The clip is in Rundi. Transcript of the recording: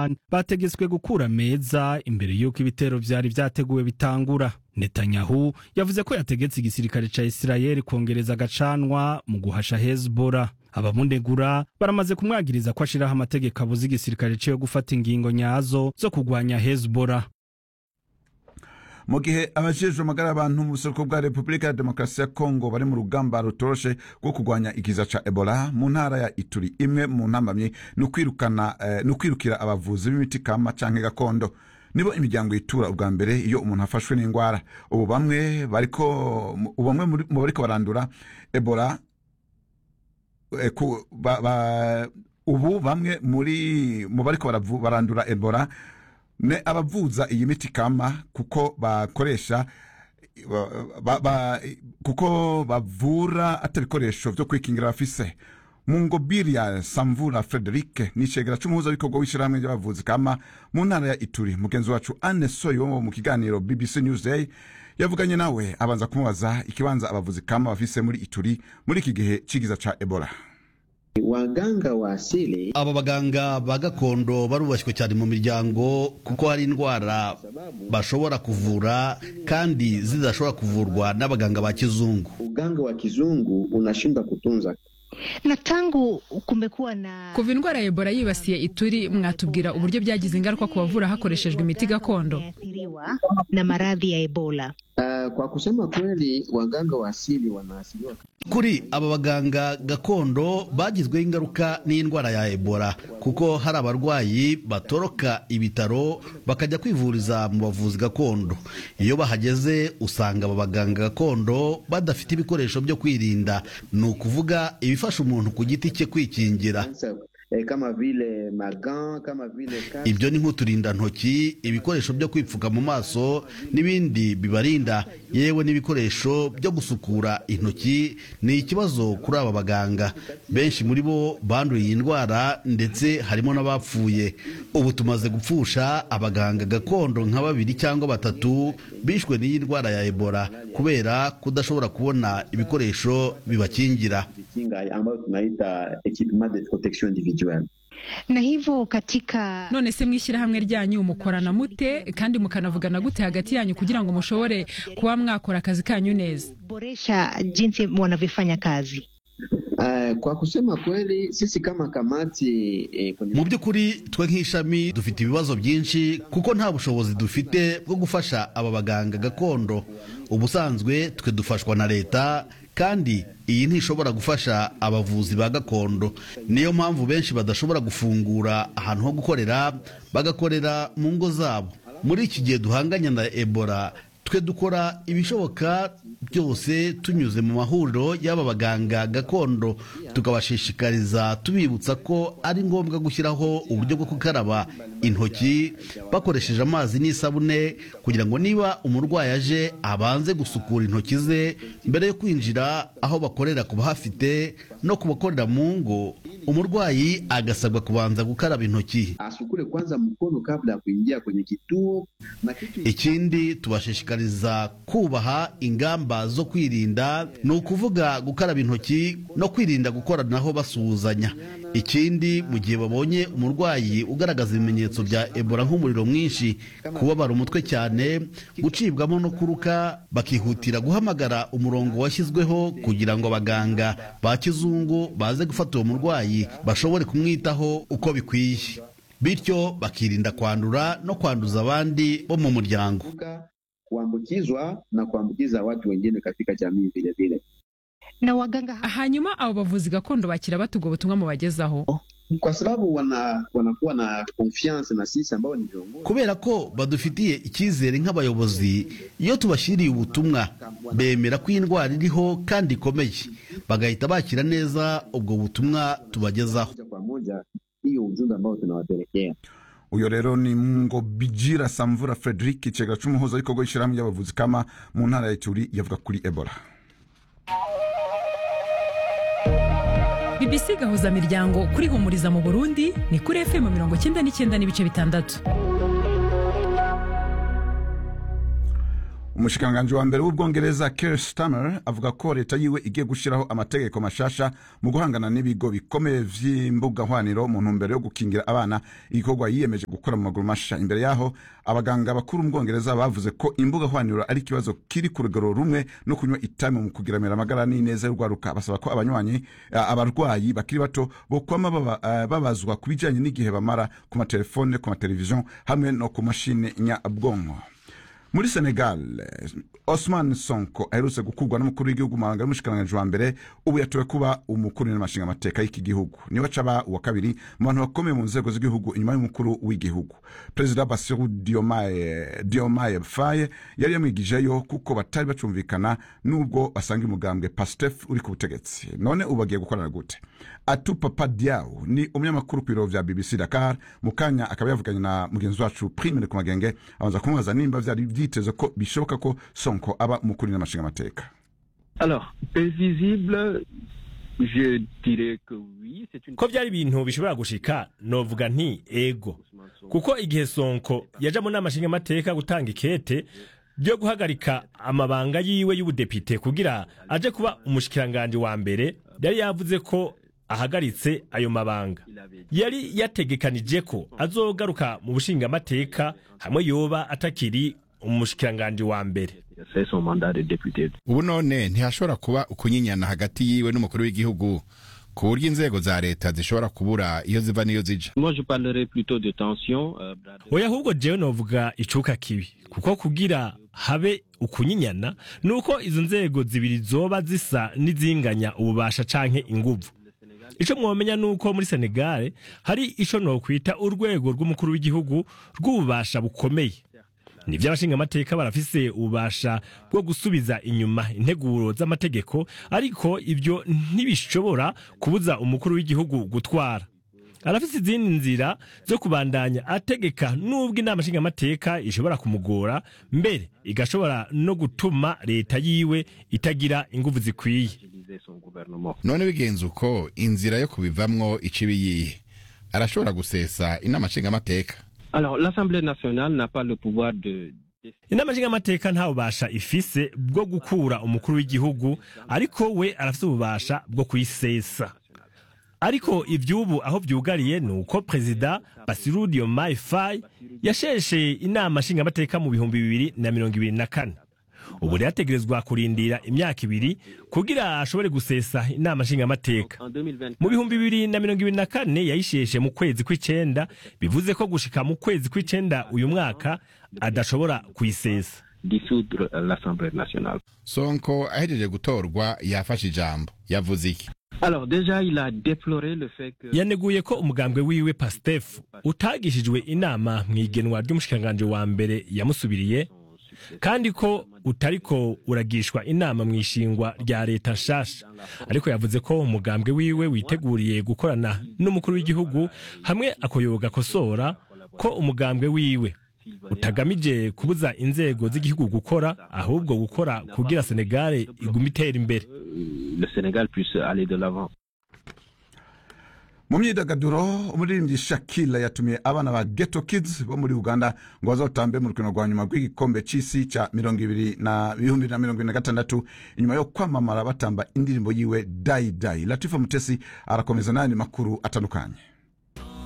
Iran bategetswe gukura meza imbere y'uko ibitero vyari vyateguwe bitangura Netanyahu yavuze ko yategetse igisirikare ca Isirayeli kongereza agacanwa mu guhasha Hezbollah abamunegura baramaze kumwagiriza ko ashiraho amategeko abuza igisirikare ciwe gufata ingingo nyazo zo kugwanya Hezbollah mu gihe abajejwe amagara y'abantu mu buseruko bwa repubulika ya demokarasi ya kongo bari mu rugamba rutoroshe rwo kurwanya ikiza ca ebola mu ntara ya ituri imwe mu ntambamyi ni ukwirukana eh, ni ukwirukira abavuzi b'imiti kama canke gakondo nibo imiryango yitura ubwa mbere iyo umuntu afashwe n'indwara ubu bamwe bariko ubu bamwe muri- mu bariko barandura ebola eh, ku- ba- ba- ubu bamwe muri mu bariko baravu- barandura ebola ne abavuza iyi miti kama kuko bakoresha ba- ba- ba- kuko bavura atabikoresho vyo kwikingira bafise mu ngobiri ya samvura frederike ni icegera c'umuhuzabikorwa w'ishirahamwe ry'abavuzi kama mu ntara ya ituri mugenzi wacu anne soyo wo mu kiganiro bbc newsday yavuganye nawe abanza kumubaza ikibanza abavuzi kama bafise muri ituri muri iki gihe c'igiza ca ebola Waganga wa asili aba baganga ba gakondo barubashywe cyane mu miryango kuko hari indwara bashobora kuvura kandi zidashobora kuvurwa n'abaganga ba kizungu uganga wa kizungu unashindwa kutunza. na tangu kumekuwa na kuva indwara ya ebola yibasiye ituri mwatubwira uburyo byagize ingaruka ku bavura hakoreshejwe imiti gakondo athiriwa na maradhi ya ebola Uh, kwa kusema kweli waganga wa asili wanaasiliwa kuri aba baganga gakondo bagizweho ingaruka n'indwara ya ebola kuko hari abarwayi batoroka ibitaro bakajya kwivuriza mu bavuzi gakondo iyo bahageze usanga aba baganga gakondo badafite ibikoresho byo kwirinda ni ukuvuga ibifasha umuntu ku giti cye kwikingira Sasa, eh, kama vile magan kama vile kasi. ibyo ni nk'uturindantoki ibikoresho byo kwipfuka mu maso n'ibindi bibarinda yewe n'ibikoresho byo gusukura intoki ni ikibazo kuri aba baganga benshi muri bo banduye iyi ndwara ndetse harimo n'abapfuye ubu tumaze gupfusha abaganga gakondo nka babiri cyangwa batatu bishwe n'iyi ndwara ya ebola kubera kudashobora kubona ibikoresho bibakingira kinga ambayo tunaita equipement de protection individuelle. na hivyo katika none se mwishyirahamwe ryanyu mukorana mute kandi mukanavugana gute hagati yanyu kugira ngo mushobore kuba mwakora akazi kanyu neza boresha jinsi wanavyofanya kazi Uh, kwa kusema kweli sisi kama kamati eh, kwenye mu by'ukuri twe nk'ishami dufite ibibazo byinshi kuko nta bushobozi dufite bwo gufasha aba baganga gakondo ubusanzwe twe dufashwa na leta kandi iyi ntishobora gufasha abavuzi ba gakondo niyo mpamvu benshi badashobora gufungura ahantu ho gukorera bagakorera mu ngo zabo muri iki gihe duhanganye na ebola twe dukora ibishoboka byose tunyuze mu mahuriro y'aba baganga gakondo tukabashishikariza tubibutsa ko ari ngombwa gushyiraho uburyo bwo gukaraba intoki bakoresheje amazi n'isabune kugira ngo niba umurwayi aje abanze gusukura intoki ze mbere yo kwinjira aho bakorera ku bahafite no ku bakorera mu ngo umurwayi agasabwa kubanza gukaraba intoki asukule kwanza mkono kabla ya kuingia kwenye kituo na kitu ikindi tubashishikariza kubaha ingamba zo kwirinda ni ukuvuga gukaraba intoki no kwirinda gukoranaho basuhuzanya ikindi mu gihe babonye umurwayi ugaragaza ibimenyetso bya ebola nk'umuriro mwinshi kubabara umutwe cyane gucibwamo no kuruka bakihutira guhamagara umurongo washyizweho kugira ngo abaganga ba kizungu baze gufata uwo murwayi bashobore kumwitaho uko bikwiye bityo bakirinda kwandura no kwanduza abandi bo mu muryango kuepuka kuambukizwa na kuambukiza watu wengine katika jamii vile vile. na waganga hanyuma abo bavuzi gakondo bakira bate ubwo butumwa mubagezaho Kwa sababu wana wanakuwa na confiance na sisi ambao ni viongozi. kubera ko badufitiye icyizere nk'abayobozi iyo tubashyiriye ubutumwa bemera ko iyi ndwara iriho kandi ikomeye bagahita bakira neza ubwo butumwa tubagezaho moja kwa moja hiyo ujumbe ambao tunawapelekea. uyo rero ni ngo bijira samvura frederic icegera c'umuhuzabikorwa w'ishirahamwe ry'abavuzi kama mu ntara ya ituri yavuga kuri ebola bbc gahuza miryango kuri humuriza mu burundi ni kuri fm mirongo cyenda n'icyenda n'ibice bitandatu umushikiranganji wa mbere w'ubwongereza Keir Starmer avuga ko leta yiwe igiye gushiraho amategeko mashasha mu guhangana n'ibigo bikomeye vy'imbuga hwaniro mu ntumbero yo gukingira abana igikorwa yiyemeje gukora mu maguru masha imbere yaho abaganga bakuru mu bwongereza bavuze ko imbuga hwaniro ari ikibazo kiri ku rugero rumwe no kunywa itabi mu kugiramira amagara n'ineza y'urwaruka basaba ko abanywanyi abarwayi bakiri bato bokwama baba, uh, babazwa ku bijanye n'igihe bamara ku matelefone ku mateleviziyo hamwe no ku mashini nyabwonko muri senegal osman sonko aherutse gukurwa n'umukuru w'igihugu mabanga y'umushikiranganji wa mbere ubu yatowe kuba umukuru n'amashinga amateka y'iki gihugu niwe acaba uwa kabiri mu bantu bakomeye mu nzego z'igihugu inyuma y'umukuru w'igihugu perezida basiru diomaye, diomaye faye yari yamwigijeyo kuko batari bacumvikana n'ubwo basanga umugambwe pastef uri ku butegetsi none ubu bagiye gukorana gute atupa padiaw ni umunyamakuru ku biro vya bbc dakar mu kanya akaba yavuganye na mugenzi wacu primere ku magenge abanza kumubaza nimba vyari vyiteze ko bishoboka ko sonko aba umukuru n'amashinga amateka alors prévisible je dirais que oui c'est une ko byari ibintu bishobora gushika novuga nti ego kuko igihe sonko yaja mu nama nshingamateka gutanga ikete byo guhagarika amabanga yiwe y'ubudepite kugira aje kuba umushikiranganje wa mbere yari yavuze ko ahagaritse ayo mabanga yari yategekanije ko azogaruka mu bushingamateka hamwe yoba atakiri umushikiranganje wa mbere c'est son mandat de député ubu none ntihashobora kuba ukunyinyana hagati yiwe n'umukuru w'igihugu ku buryo inzego za leta zishobora kubura iyo ziva n'iyo zija moi je parlerai plutôt de tension euh, oya ahubwo jewe novuga icuka kibi kuko kugira habe ukunyinyana nuko izo nzego zibiri zoba zisa n'izinganya ububasha canke inguvu ico mwomenya nuko muri Senegal hari ico nokwita urwego rw'umukuru w'igihugu rw'ububasha bukomeye nivyo abashingamateka barafise ububasha bwo gusubiza inyuma integuro z'amategeko ariko ivyo ntibishobora kubuza umukuru w'igihugu gutwara arafise izindi nzira zo kubandanya ategeka nubwo inama nshingamateka ishobora kumugora mbere igashobora no gutuma leta yiwe itagira inguvu zikwiye none bigenze uko inzira yo kubivamwo icibi yihe arashobora gusesa inama nshingamateka alors l'assemblée nationale n'a pas le pouvoir de inama nshingamateka nta bubasha ifise bwo gukura umukuru w'igihugu ariko we arafise ububasha bwo kuyisesa ariko ivy'ubu aho vyugariye ni uko perezida basiru diomaye faye yasheshe inama nshingamateka mu bihumbi bibiri na mirongo ibiri na kane ubu rero ategerezwa kurindira imyaka ibiri kugira ashobore gusesa inama nshingamateka mu bihumbi bibiri na mirongo ibiri na kane yayisheshe mu kwezi kw'icenda bivuze ko gushika mu kwezi kw'icenda uyu mwaka adashobora kuyisesa dissoudre l'assemblée nationale sonko ahejeje gutorwa yafashe ijambo yavuze iki alors déjà il a déploré le fait que yaneguye ko umugambwe wiwe pastef utagishijwe inama mu igenwa ry'umushikiranganje wa mbere yamusubiriye kandi ko utariko uragishwa inama mu ishingwa rya leta nshasha ariko yavuze ko umugambwe wiwe witeguriye gukorana n'umukuru w'igihugu hamwe akoyoga kosora ko umugambwe wiwe utagamije kubuza inzego z'igihugu gukora ahubwo gukora kugira Senegal iguma itera imbere le Sénégal puisse aller de l'avant mu myidagaduro umuririmbyi shakila yatumiye abana ba geto kids bo muri uganda ngo bazotambe mu rukino rwa nyuma rw'igikombe c'isi ca mirongo ibiri na bihumbi na mirongo ibiri na gatandatu inyuma yo kwamamara batamba indirimbo yiwe dayi dayi latifa mutesi arakomeza n'ayandi makuru atandukanye